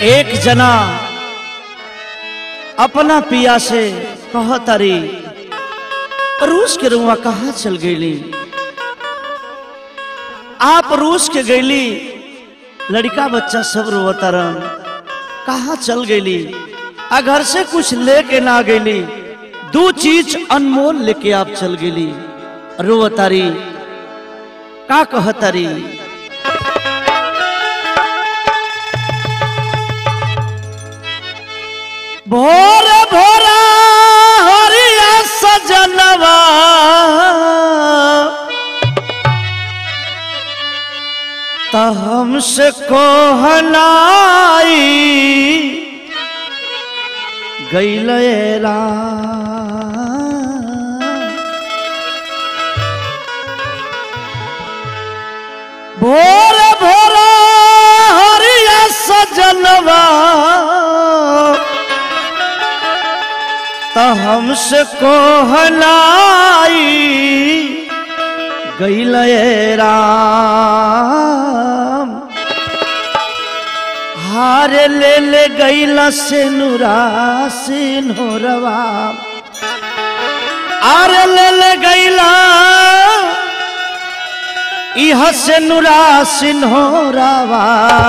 एक जना अपना पिया से कह तारी रूस के रुआ कहाँ चल गईली आप रूस के गईली लड़का बच्चा सब रोवतारन कहाँ चल गईली आ घर से कुछ लेके ना गईली दो चीज अनमोल लेके आप चल गईली रोवतारी का कहतारी भोर भोरा हरिया सजनवा त हमसे कोहनाई गैलेरा भोर भोरा हरिया सजनवा त हमसे कोहनाई गैले राम हार ले ले गैला से नुरा सिन्होरवा आर ले ले गैला इह से नुरा सिन्होरवा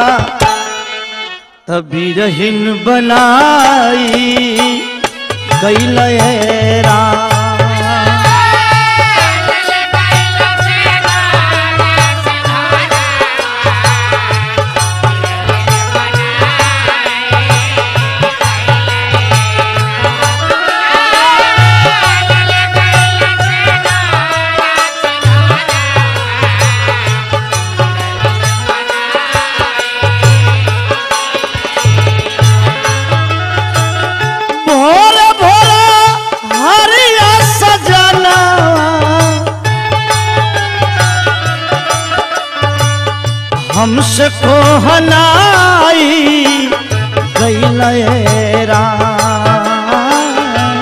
तभी रहिन बनाई गैले राम भोर भोर हरिया सजना हमसे कोहनाई गैले राम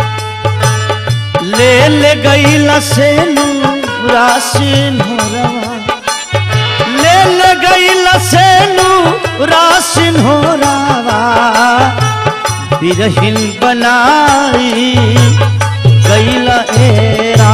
ले ले गैला से रासिन हो ले ले गैला से रासिन हो रवा बिरहिन बनाई गैला एरा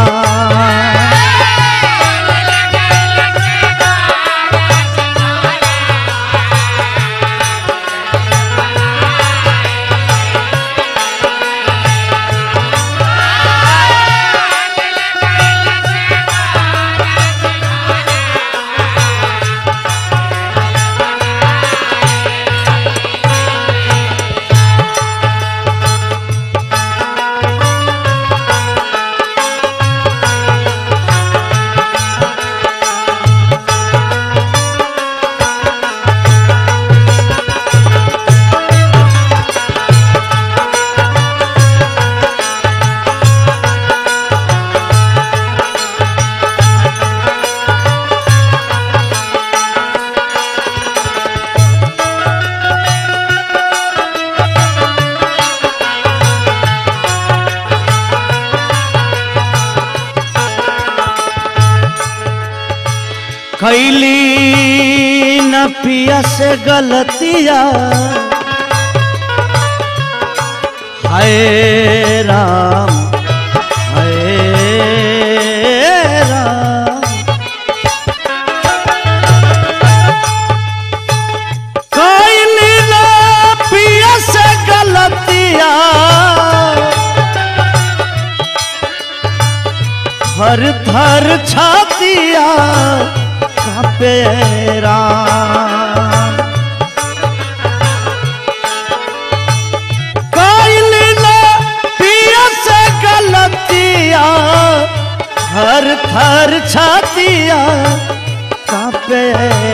खैली न पिया से गलतिया हाय राम हाय राम खैली न पिया से गलतिया हर थर छातिया कापे राम कैली न पिया से गलतिया हर थर छातिया कापे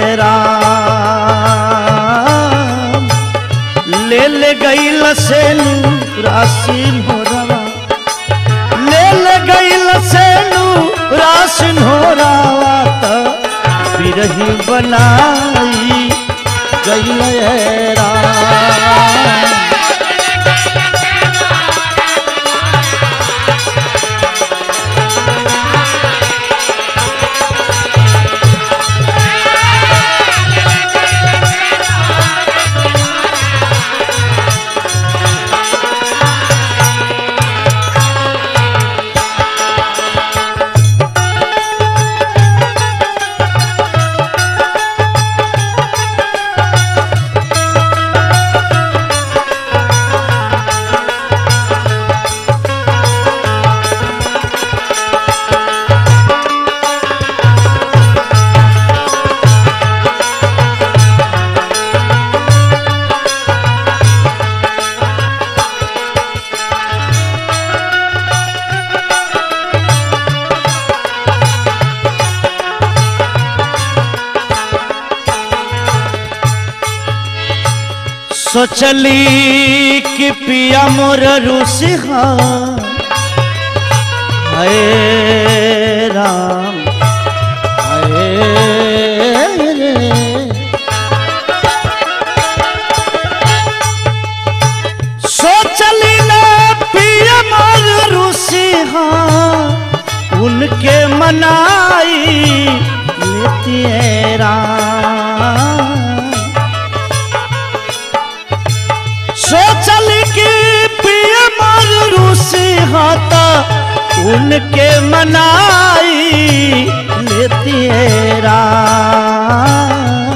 राम ले ले गईल से राशिन हो रवा ले ले गईल से राशिन हो रवा त बिरही बनाई गईल राम Thank you. सोचली कि पिया मोर रूसिहा हाय राम हाय रे सोचली ना पिया मोर रूसिहा उनके मनाई लेती है राम सोचल कि पिय मर रूसी हाथा उनके मनाई लेती है राम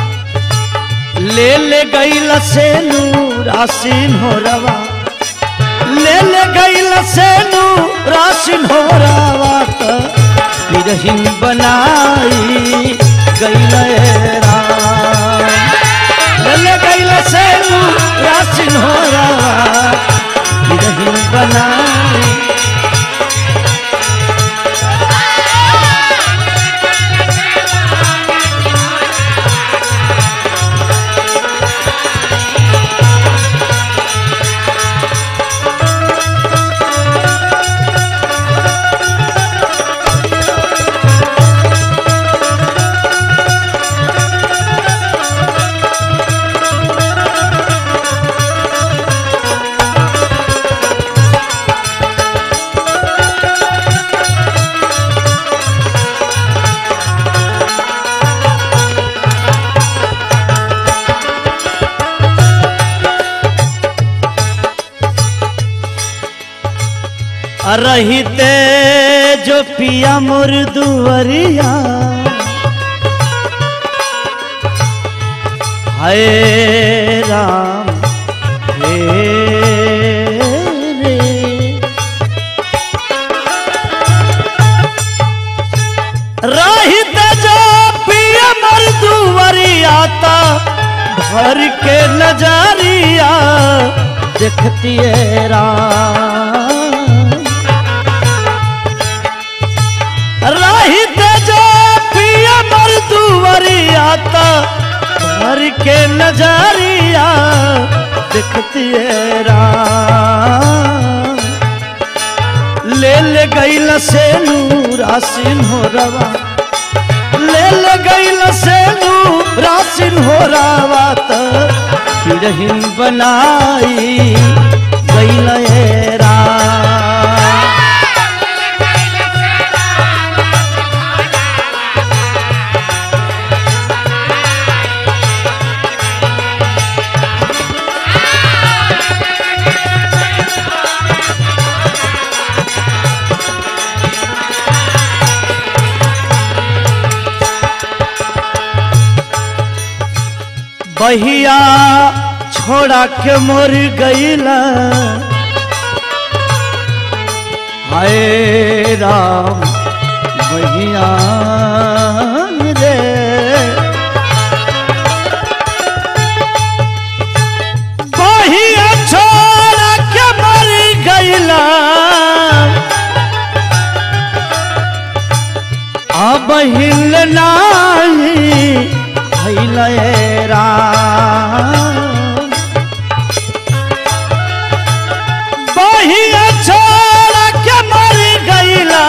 ले ले गईल से रासिन हो रवा ले ले गईल से रासिन हो रवा त बिरहिन बनाई गईल राम ले गईल से रासिन हो रवा बिरहिन बनाई रहते जो पिया मोर दुवरिया हाय राम हे रे रहते जो पिया मोर दुवरिया ता भर के नजरिया देखती है राम रहित जो पिया मर दुवरिया ता भर के नजरिया देखती है राम ले ले गईल से रासिन हो रवा ले ले गईल से रासिन हो रवा त बिरहिन बनाई गईल ए राम बहिया छोड़ा के मोर गईला हाय राम बहिया रे बहिया छोड़ा के मोर गईला अब हिल नाही भइल ए राम बहिया छोड़ के मर गईला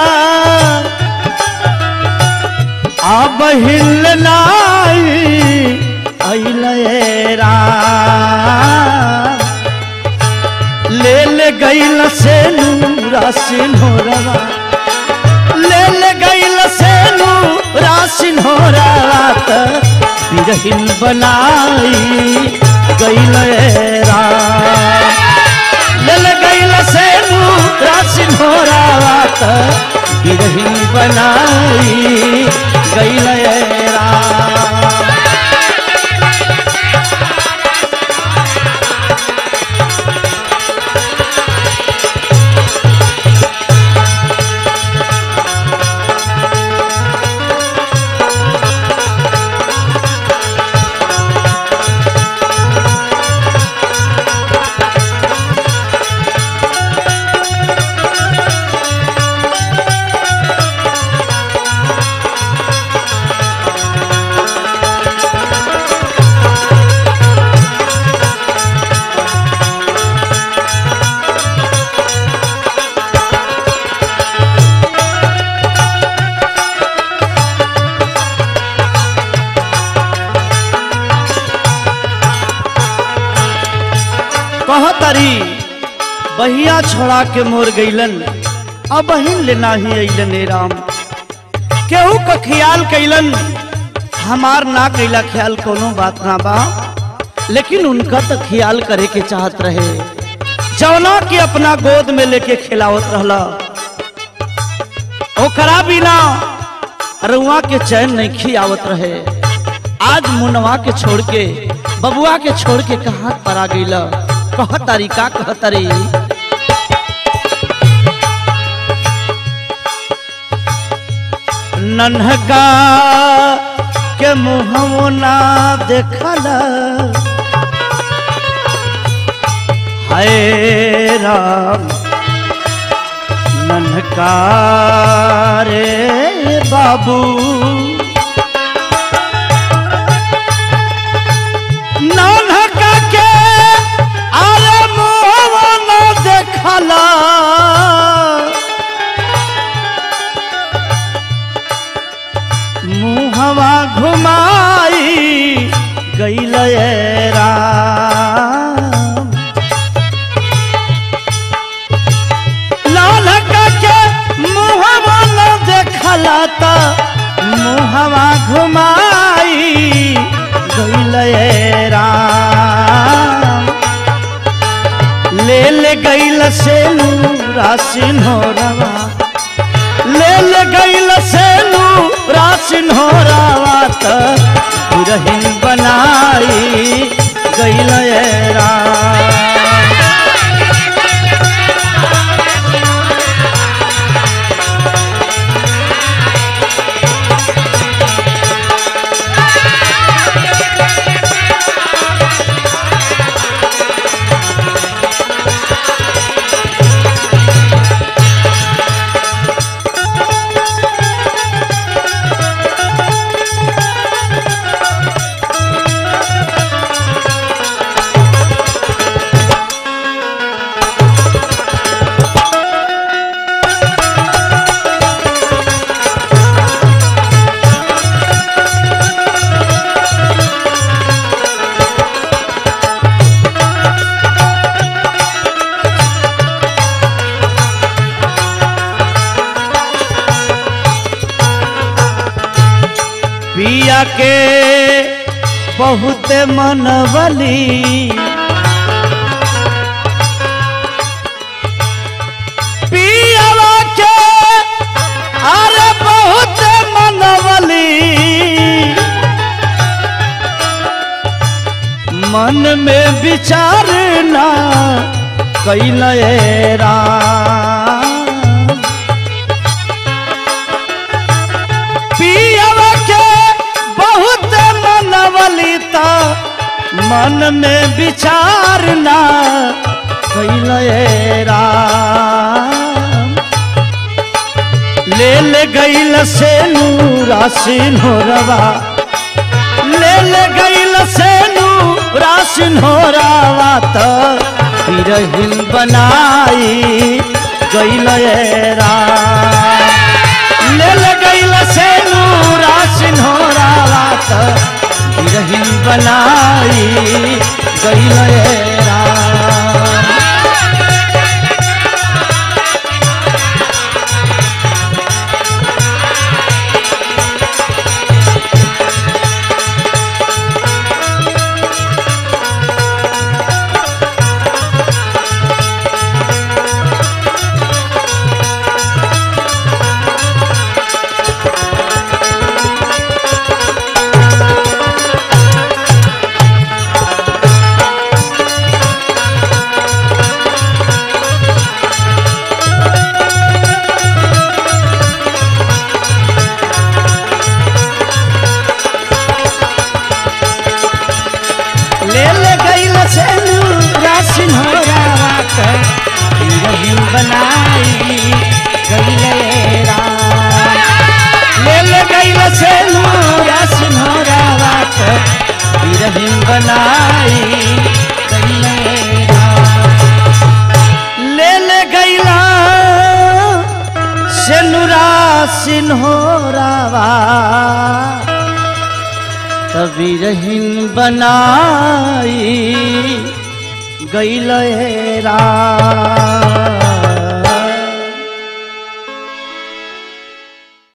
अब हिल नाही अइल ए राम ले ले गईल से रासिन हो रवा ले ले गईल से रासिन हो रात बिरहिन बनाई गईल ए राम ले ले गईल से रासिन हो रात बिरहिन बनाई गईल ए राम तारी बहिया छोड़ा के मोर गईलन अब बहिन ले नाही अइलन हे राम केहू का ख्याल कैलन हमार ना कैला ख्याल कोनो बात ना बा लेकिन उनका तो ख्याल करे के चाहत रहे जौना के अपना गोद में लेके खिलावत रहला ओकरा बिना रुआ के चैन नहीं खियावत रहे आज मुनवा के छोड़ के बबुआ के छोड़ के कहाँ पर आ गईला कह तारी का कह तारी नन्हका के मुहमो ना देखला हाय राम नन्हका रे बाबू नन्हका के अरे मुहमो ना देखला मुहवा घुमाई गईल राम लाल के मुहवा न देखला त मुहवा घुमाई गईल राम ले ले गईल से रासिन हो रवा ले ले गईल से रासिन हो रवा त रहीन बनाई गईल राम पिया के बहुत मनवली पियावा के अरे बहुत मनवली मन में विचार ना कैल राम पियवा के बहुत मनवलिता मन में विचार ना कैल राम ले ले गईल से रासिन हो रवा ले ले गईल से रासिन हो रवा त हिरहिन बनाई गईल राम ले ले गईल से रासिन हो रवा त हिरहिन बनाई गईल राम ले ले गईल से रासिन हो रवा त हिरहिन बनाई गईल राम ले ले गईल से रासिन हो रवा त हिरहिन बनाई गईल राम ले ले गईला से रासिन हो रवा तभी रहीन बनाई गईल हे राम